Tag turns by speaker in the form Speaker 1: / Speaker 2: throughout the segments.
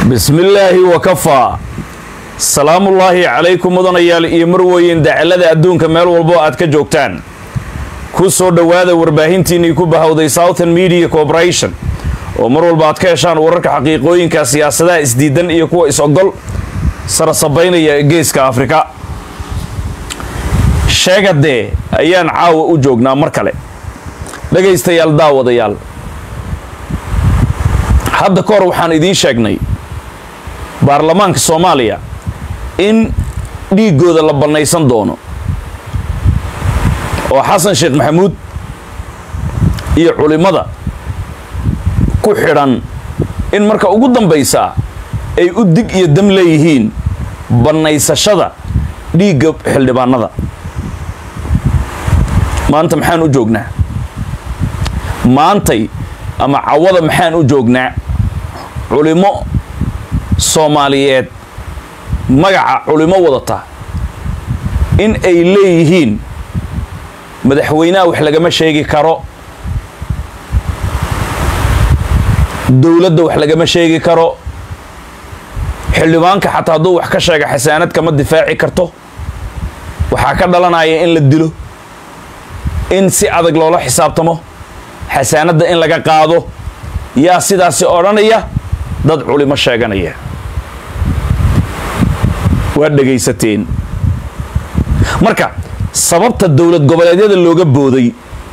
Speaker 1: bismillaahi wakafaa salaamullaahi calaykum mudanayaal iyo marweyn dacalada adduunka meel walbo aad ka joogtaan ku soo dhowaada warbaahintiinnii ku bahowday southern media corporation oo mar walba aad ka heshaan wararka xaqiiqooyinka siyaasadaha isdiidan iyo kuwa is-ogol sarasabaynaya geeska afrika sheegadee ayaan caawa u joognaa mar kale dhegaystayaal daawadayaal hadda ka hor waxaan idiin sheegnay baarlamaanka soomaaliya in dhiiggooda la bannaysan doono oo xasan sheekh maxamuud iyo culimmada ku xidhan in marka ugu dambaysaa ay u dig iyo dam leeyihiin bannaysashada dhiigga xildhibaanada maanta maxaan u joognaa maantay ama cawada maxaan u joognaa culimmo soomaaliyeed magaca culimo wadata in ay leeyihiin madaxweynaha wax lagama sheegi karo dowladda wax lagama sheegi karo xildhibaanka xataa hadduu wax ka sheega xasaanad kama difaaci karto waxaa ka dhalanaya in la dilo in si adag loola xisaabtamo xasaanadda in laga qaado yaa sidaasi odhanaya dad culimo sheeganaya waad dhegaysateen marka sababta dowlad goboleedyada looga booday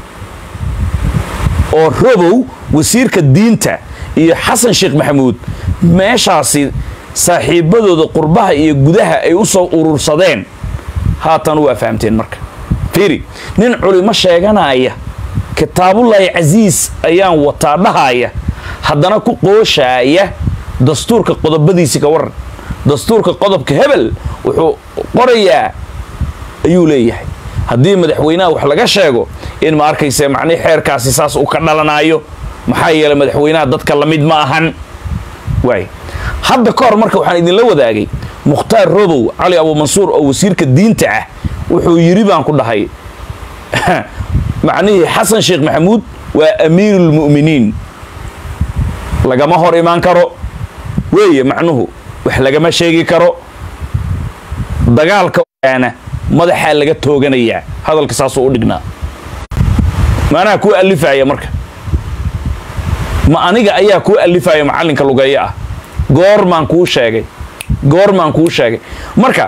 Speaker 1: oo robow wasiirka diinta iyo xasan sheekh maxamuud meeshaasi saaxiibadooda qurbaha iyo gudaha ay u soo urursadeen haatan waa fahamteen marka fiiri nin culimo sheeganaya kitaabullaahi casiis ayaan wataa dhahaya haddana ku qooshaaya dastuurka qodobadiisi ka waran dastuurka qodobka hebel wuxuu qorayaa ayuu leeyahay haddii madaxweynaha wax laga sheego in ma arkayse macnii xeerkaasi saas uu ka dhalanaayo maxaa yeelay madaxweynaha dadka lamid ma ahan waay hadda ka hor marka waxaan idinla wadaagay mukhtaar robow cali abuumansuur oo wasiirka diinta ah wuxuu yidhi baan ku dhahay macnihii xasan sheekh maxamuud waa amiiruulmu'miniin lagama hor imaan karo weeye macnuhu wax lagama sheegi karo dagaalka ana madaxaa laga tooganayaa hadalka saasuu u dhignaa maanaha kuu alifaya marka ma aniga ayaa kuu alifaya macallinka lugeeyo ah goormaan kuu sheegay goormaan kuu sheegay marka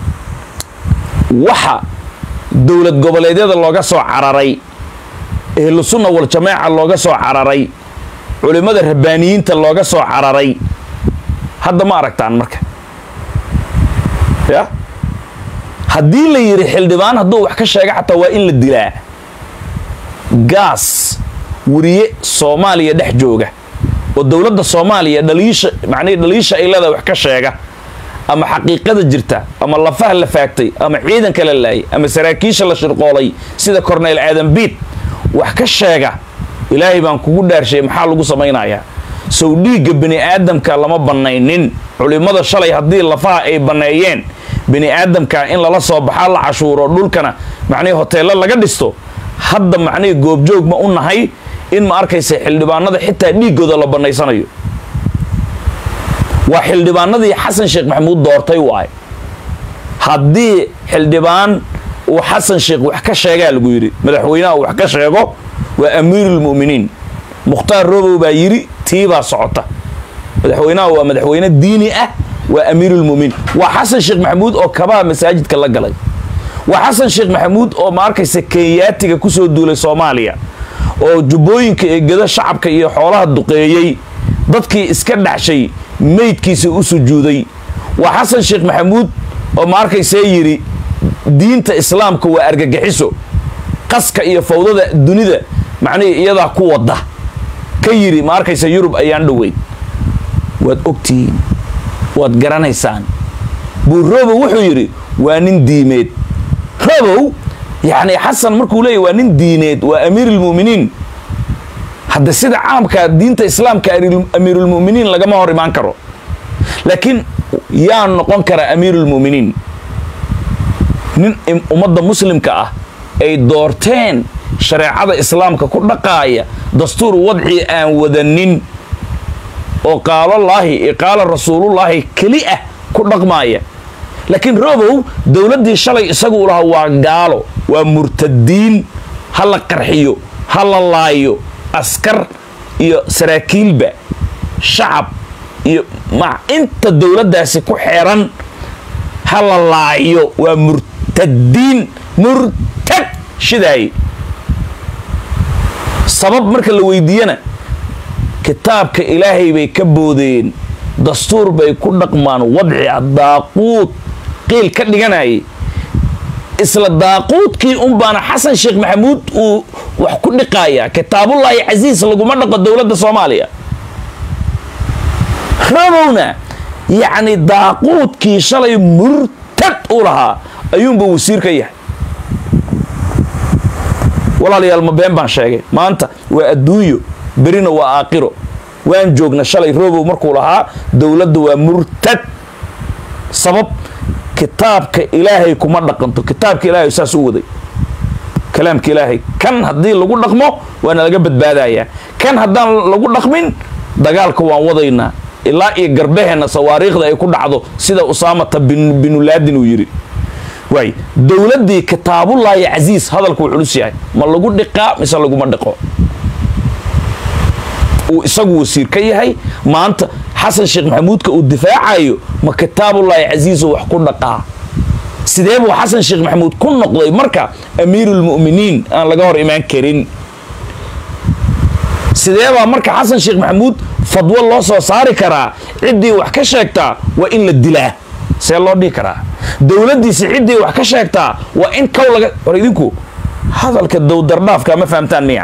Speaker 1: waxa dowlad goboleedyada looga soo cararay ehlu sunna wal jamaaca looga soo cararay culimmada rabbaaniyiinta looga soo cararay hadda ma aragtaan marka ya haddii la yidhi xildhibaan hadduu wax ka sheega xataa waa in la dilaa gaas weriye soomaaliya dhex jooga oo dowladda soomaaliya dhaliisha macnihi dhaliisha ay leedahay wax ka sheega ama xaqiiqada jirta ama lafaha la faagtay ama ciidanka la laayay ama saraakiisha la shirqoolay sida corneyl aadan biid wax ka sheega ilaahay baan kugu dhaarshay maxaa lagu samaynayaa sow dhiigga bini aadamka lama bannaynin culimmada shalay haddii lafaha ay banneeyeen bini aadamka in lala soo baxaa la cashuuro dhulkana macnihii hoteello laga dhisto hadda macnihii goobjoog ma u nahay in ma arkaysa xildhibaanada xitaa dhiiggooda la bannaysanayo waa xildhibaanadii xasan sheekh maxamuud doortay waay haddii xildhibaan uu xasan sheekh wax ka sheegaa lagu yidhi madaxweynaha uu wax ka sheego waa amiiruulmu'miniin mukhtaar robow baa yidhi tii baa socota madaxweynaha waa madaxweyne diini ah waa amiiruulmu'miniin waa xasan sheekh maxamuud oo kabaha masaajidka la galay waa xasan sheekh maxamuud oo ma arkaysa kenyaatiga ku soo duulay soomaaliya oo jubbooyinka ee geda shacabka iyo xoolaha duqeeyey dadkii iska dhaxshay meydkiisa u sujuuday waa xasan sheekh maxamuud oo ma arkaysee yidhi diinta islaamka waa argagixiso qaska iyo fawdada dunida macnihii iyadaa ku wadda ka yidhi ma arkaysa yurub ayaan dhoweyn waad ogtihiin waad garanaysaan buu robow wuxuu yidhi waa nin diimeed robow yacni xasan markuu leeyahy waa nin diineed waa amiiruulmu'miniin hadda sida caamka diinta islaamka amiiruulmu'miniin lagama hor imaan karo laakiin yaa noqon karaa amiiruulmu'miniin nin ummadda muslimka ah ay doorteen shareecada islaamka ku dhaqaaya dastuur wadci aan wadanin oo qaalolaahi iyo qaala rasuulullaahi keli ah ku dhaqmaaya laakiin robow dowladdii shalay isagu u lahaa waa gaalo waa murtadiin ha la qarxiyo ha la laayo askar iyo saraakiilba shacab iyo ma inta dowladdaasi ku xeeran ha la laayo waa murtadiin murtad shidaay sabab marka la weydiiyana kitaabka ilaahay bay ka boodeen dastuur bay ku dhaqmaan wadci ah daaquud qiil ka dhiganayay isla daaquudkii un baana xasan sheekh maxamuud uu wax ku dhiqaaya kitaabullaahi casiis laguma dhaqo dowladda soomaaliya rabowna yacni daaquudkii shalay murtad u lahaa ayuunba wasiir ka yahay walaalayaal ma been baan sheegay maanta waa adduunyo berina waa aakhiro waan joogna shalay robow markuu lahaa dowladda waa murtad sabab kitaabka ilaahay kuma dhaqanto kitaabka ilaahay saas u waday kalaamka ilaahay kan haddii lagu dhaqmo waana laga badbaadayaa kan haddaan lagu dhaqmin dagaalka waan wadaynaa ilaa iyo garbaheenna sawaariikhda ay ku dhacdo sida usaamata binulaadin uu yidhi waay dowladdii kitaabullaahi casiis hadalku uu culus yahay ma lagu dhiqaa mise laguma dhiqo uu isagu wasiir ka yahay maanta xasan sheekh maxamuudka uu difaacayo ma kitaabullaahi casiiso wax ku dhaqaa sidee buu xasan sheekh maxamuud ku noqday marka amiiruulmu'miniin aan laga hor imaan karin sidee baa marka xasan sheekh maxamuud fadwo loo soo saari karaa ciddii wax ka sheegtaa waa in la dilaa see loo dhihi karaa dowladdiisi ciddii wax ka sheegtaa waa in kow laga war idinku hadalka dowdardhaafka ma fahamtaan miya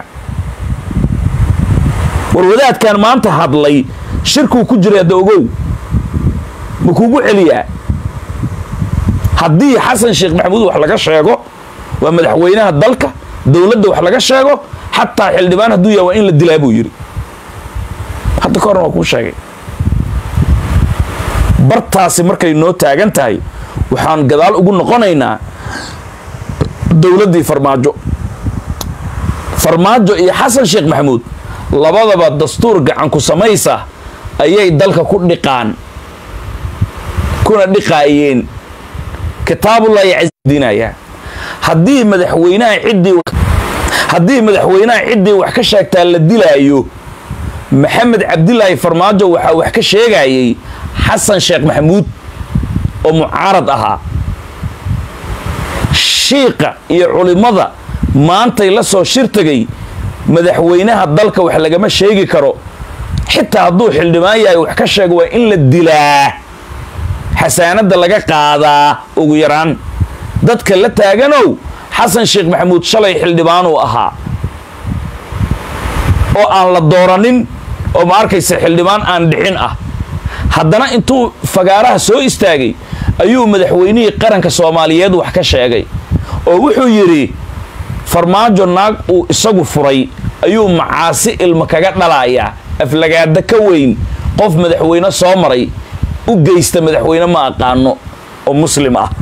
Speaker 1: war wadaadkan maanta hadlay shirkuu ku jiray hadda ogow ma kuugu celiyaa haddii xasan sheekh maxamuud wax laga sheego waa madaxweynaha dalka dowladda wax laga sheego xataa xildhibaan hadduu yahay waa in la dilaa buu yidhi hadda ka horan waa kuu sheegay bartaasi markay noo taagan tahay waxaan gadaal ugu noqonaynaa dowladdii farmaajo farmaajo iyo xasan sheekh maxamuud labadaba dastuur gacan ku samaysa ayay dalka ku dhiqaan kuna dhiqaayeen kitaabullaahi casiidinaya haddii madaxweynaha ciddii haddii madaxweynaha ciddii wax ka sheegtaa la dilaayo maxamed cabdilaahi farmaajo waxaa wax ka sheegayay xasan sheekh maxamuud oo mucaarad ahaa shiiqa iyo culimmada maantay la soo shir tegay madaxweynaha dalka wax lagama sheegi karo xitaa hadduu xildhibaan yahay wax ka sheego waa in la dilaa xasaanadda laga qaadaa ugu yaraan dadka la taaganow xasan sheekh maxamuud shalay xildhibaanuu ahaa oo aan la dooranin oo ma arkaysa xildhibaan aan dhixin ah haddana intuu fagaaraha soo istaagay ayuu madaxweynihii qaranka soomaaliyeed wax ka sheegay oo wuxuu yidhi farmaajo naag uu isagu furay ayuu macaasi ilma kaga dhalayaa aflagaada ka weyn qof madaxweyne soo maray u geysta madaxweyne ma aqaano oo muslim ah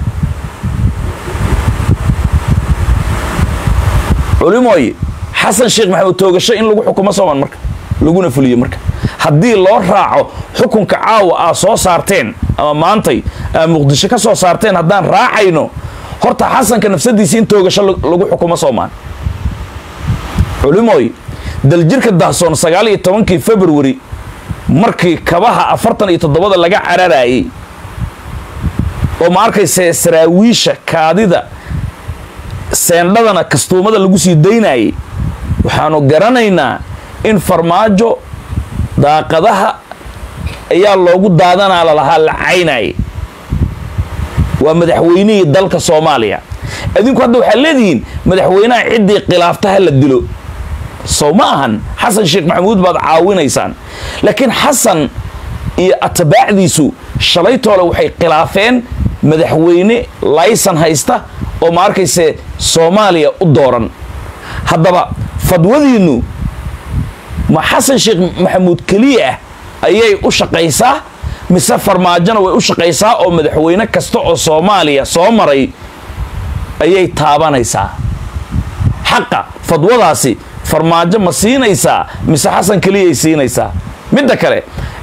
Speaker 1: culimooy xasan sheekh maxamuud toogasho in lagu xukumo sooman marka laguna fuliyo marka haddii loo raaco xukunka caawa aa soo saarteen ama maantay aa muqdisho ka soo saarteen haddaan raacayno horta xasanka nafsadiisi in toogasho lagu xukumo soomaan culimooy daljirka dahsoon sagaal iyo tobankii februari markii kabaha afartan iyo toddobada laga cararayay oo ma arkayse saraawiisha kaadida seendhadana kastuumada lagu sii daynayay waxaanu garanaynaa in farmaajo daaqadaha ayaa loogu daadanaa lalahaa la caynayay waa madaxweynihii dalka soomaaliya adinku hadda waxaad leedihiin madaxweynaha ciddii khilaafta ha la dilo sow ma ahan xasan sheekh maxamuud baad caawinaysaan laakiin xasan iyo atbaacdiisu shalaytoole waxay khilaafeen madaxweyne laysan haysta oo ma arkayse soomaaliya u dooran haddaba fadwadiinnu ma xasan sheekh maxamuud keliya ah ayay u shaqaysaa mise farmaajona way u shaqaysaa oo madaxweyne kasta oo soomaaliya soo maray ayay taabanaysaa xaqa fadwadaasi farmaajo ma siinaysaa mise xasan keliyay siinaysaa midda kale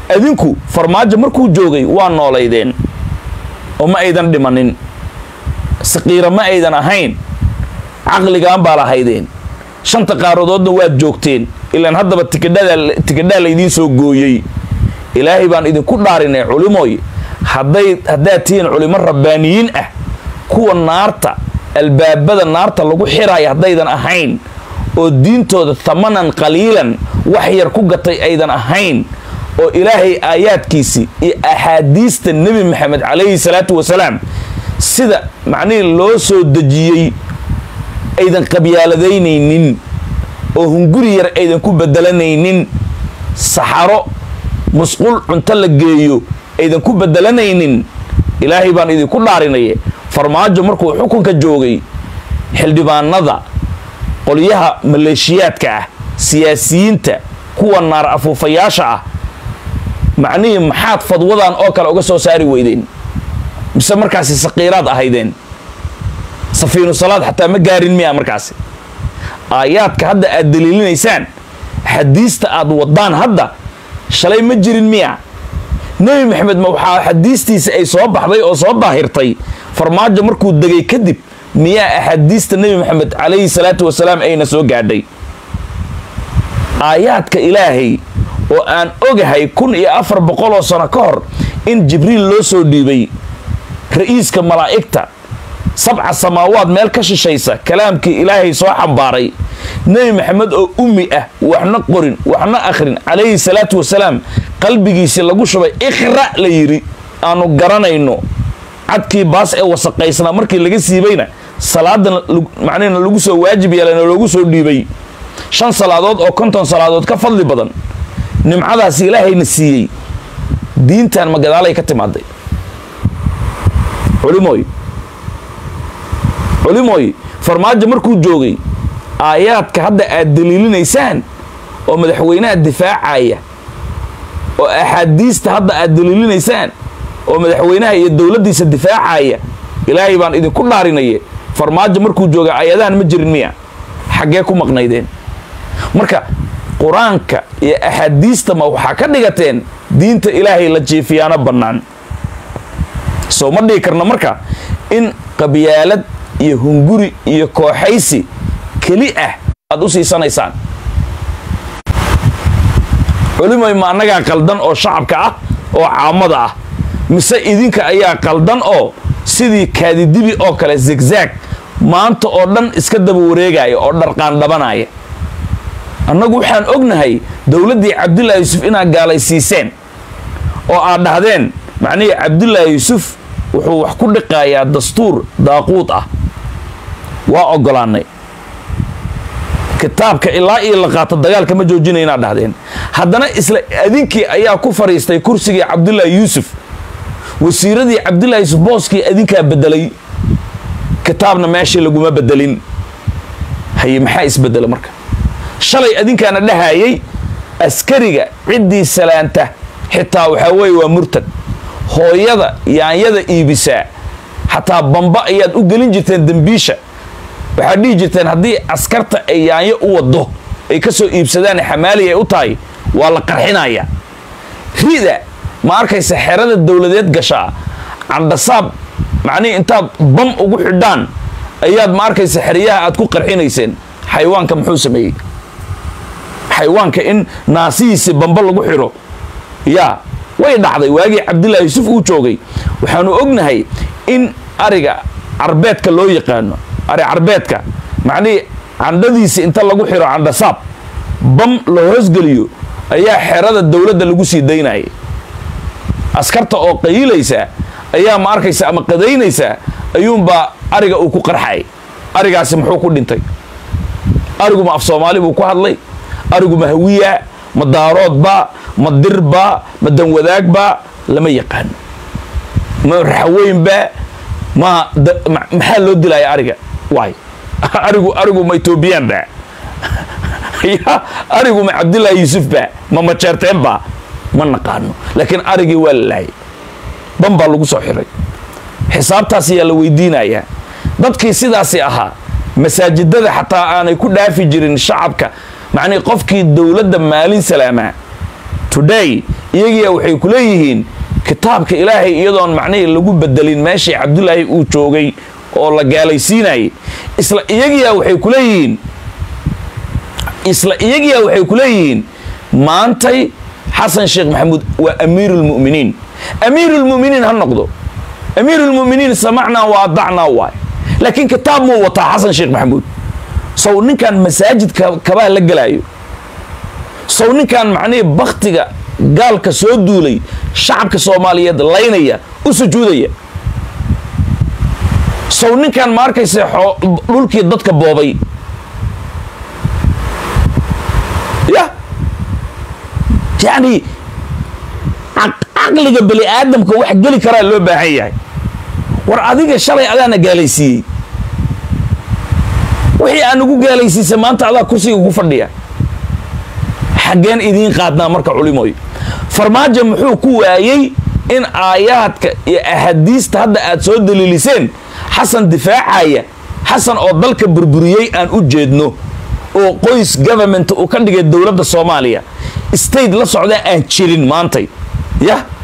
Speaker 1: adinku farmaajo markuu joogay waa noolaydeen oo ma aydan dhimanin saqiira ma aydan ahayn caqligaan baa lahaydeen shanta qaaradoodna waad joogteen ilaan haddaba tikidhaa laydiin soo gooyey ilaahay baan idinku dhaarinay culimoy hadday haddaad tihiin culimo rabbaaniyiin ah kuwa naarta albaabada naarta lagu xiraayo haddaydan ahayn oo diintooda tamanan qaliilan wax yar ku gatay aydan ahayn oo ilaahay aayaadkiisii iyo axaadiista nebi maxamed calayhi salaatu wasalaam sida macnihii loo soo dejiyey aydan qabyaaladaynaynin oo hunguri yar aydan ku bedelanaynin saxaro musqul cunto la geeyo aydan ku bedelanaynin ilaahay baan idinku dhaarinaya farmaajo markuu xukunka joogay xildhibaanada qolyaha maleeshiyaadka ah siyaasiyiinta kuwa naar afuufayaasha ah macnihii maxaad fadwadan oo kale uga soo saari weydeen mise markaasi saqiiraad ahaydeen safiinu salaad xataa ma gaarin miya markaasi aayaadka hadda aad daliilinaysaan xadiista aad wadaan hadda shalay ma jirin miya nebi maxamed ma waxaa xadiistiisa ay soo baxday oo soo daahirtay farmaajo markuu degay kadib miyaa axaadiista nebi maxamed calayhi salaatu wasalaam ayna soo gaadhay aayaadka ilaahay oo aan ogahay kun iyo afar boqoloo sano ka hor in jibriil loo soo dhiibay ra'iiska malaa'igta sabca samaawaad meel ka shishaysa kalaamkii ilaahay soo xambaaray nebi maxamed oo ummi ah waxna qorin waxna akhrin calayhi salaatu wasalaam qalbigiisii lagu shubay ikhra' la yidhi aanu garanayno cadkii baas ee wasaqaysnaa markii laga siibayna salaadan macnihina lagu soo waajib yeelana loogu soo dhiibay shan salaadood oo konton salaadood ka fadli badan nimcadaasi ilaahayna siiyey diintan ma gadaalay ka timaaday culimooy culimooy farmaajo markuu joogay aayaadka hadda aad daliilinaysaan oo madaxweynaha difaacaya oo axaadiista hadda aad daliilinaysaan oo madaxweynaha iyo dowladdiisa difaacaya ilaahay baan idinku dhaarinaya farmaajo markuu jooga aayadahan ma jirin miya xaggee ku maqnaydeen marka qur-aanka iyo axaadiista ma waxaa ka dhigateen diinta ilaahay la jiifiyaano bannaan soo ma dhigi karna marka in qabyaalad iyo hunguri iyo kooxaysi keli ah aad u siisanaysaan culimoy ma annagaa qaldan oo shacabka ah oo caamada ah mise idinka ayaa qaldan oo sidii kaadidibi oo kale zigzag maanta oo dhan iska daba wareegaya oo dharqaan dhabanaya annagu waxaan ognahay dowladdii cabdullaahi yuusuf inaad gaalaysiiseen oo aad dhahdeen macnihii cabdullaahi yuusuf wuxuu wax ku dhiqayaa dastuur daaquud ah waa ogolaanay kitaabka ilaa iyo la qaato dagaalka ma joojinaya inaad dhahdeen haddana isla adinkii ayaa ku fadhiistay kursigii cabdullaahi yuusuf wasiiradii cabdullaahi yuusuf booskii adinkaa bedelay kitaabna meeshii laguma bedelin haye maxaa isbedela marka shalay adinkaana dhahayay askariga ciddii salaanta xitaa waxaa weeye waa murtad hooyada yaanyada iibisaa xataa bamba ayaad u gelin jirteen dembiisha waxaad dhihi jirteen haddii askarta ay yaanyo u waddo ay ka soo iibsadaan xamaali ay u tahay waa la qarxinaya rida ma arkaysa xerada dowladeed gashaa candhasaab macnihii intaad bam ugu xidhaan ayaad ma arkaysa xeryaha aad ku qarxinayseen xayawaanka muxuu sameeyey xayawaanka in naasihiisi bamba lagu xidho yaa way dhacday waagii cabdullaahi yuusuf uu joogay waxaanu ognahay in ariga carbeedka loo yaqaano ari carbeedka macnihii candhadiisi inta lagu xidho candhasaab bam la hoosgeliyo ayaa xerada dowladda lagu sii daynayay askarta oo qayilaysa ayaa ma arkaysa ama qadaynaysa ayuunbaa ariga uu ku qarxay arigaasi muxuu ku dhintay arigu ma af soomaali buu ku hadlay arigu ma hawiya ma daaroodbaa ma dirbaa ma danwadaagbaa lama yaqaano ma raxaweynbaa ma maxaa loo dilaya ariga waay arigu arigu ma etoobiyaanba ya arigu ma cabdullaahi yuusufba ma majeerteenba ma naqaano laakiin arigii waa la laayay ban baa lagu soo xiray xisaabtaas ayaa la weydiinayaa dadkii sidaasi ahaa masaajidada xataa aanay ku dhaafi jirin shacabka macnii qofkii dowladda maalin salaamaa today iyagiia waxay ku leeyihiin kitaabka ilaahay iyadoon macnihii lagu bedelin meeshii cabdulaahi uu joogay oo la gaalaysiinayay isla iyagiia waxay ku leeyihiin isla iyagiia waxay ku leeyihiin maantay xasan sheekh maxamuud waa amiiruulmu'miniin amiiruulmu'miniin ha noqdo amiiruulmu'miniin samacnaa wa adacnaa waay laakiin kitaab muu wataa xasan sheekh maxamuud sow ninkan masaajidka kabaa la gelaayo sow ninkan macnihii bakhtiga gaalka soo duulay shacabka soomaaliyeed laynaya u sujuudaya sow ninkan ma arkayse dhulkii dadka boobay ya yacni caqliga bani aadamka wax geli karaa loo baahan yahay war adiga shalay adaana gaalaysiiyey wixii aan ugu gaalaysiisay maanta adaa kursiga ku fadhiya xaggeen idiin qaadnaa marka culimooy farmaajo muxuu ku waayey in aayaadka iyo ahadiista hadda aad soo daliiliseen xasan difaacaya xasan oo dalka burburiyey aan u jeedno oo qoys government uu ka dhigay dowladda soomaaliya state la socdaa aan jirin maantay yah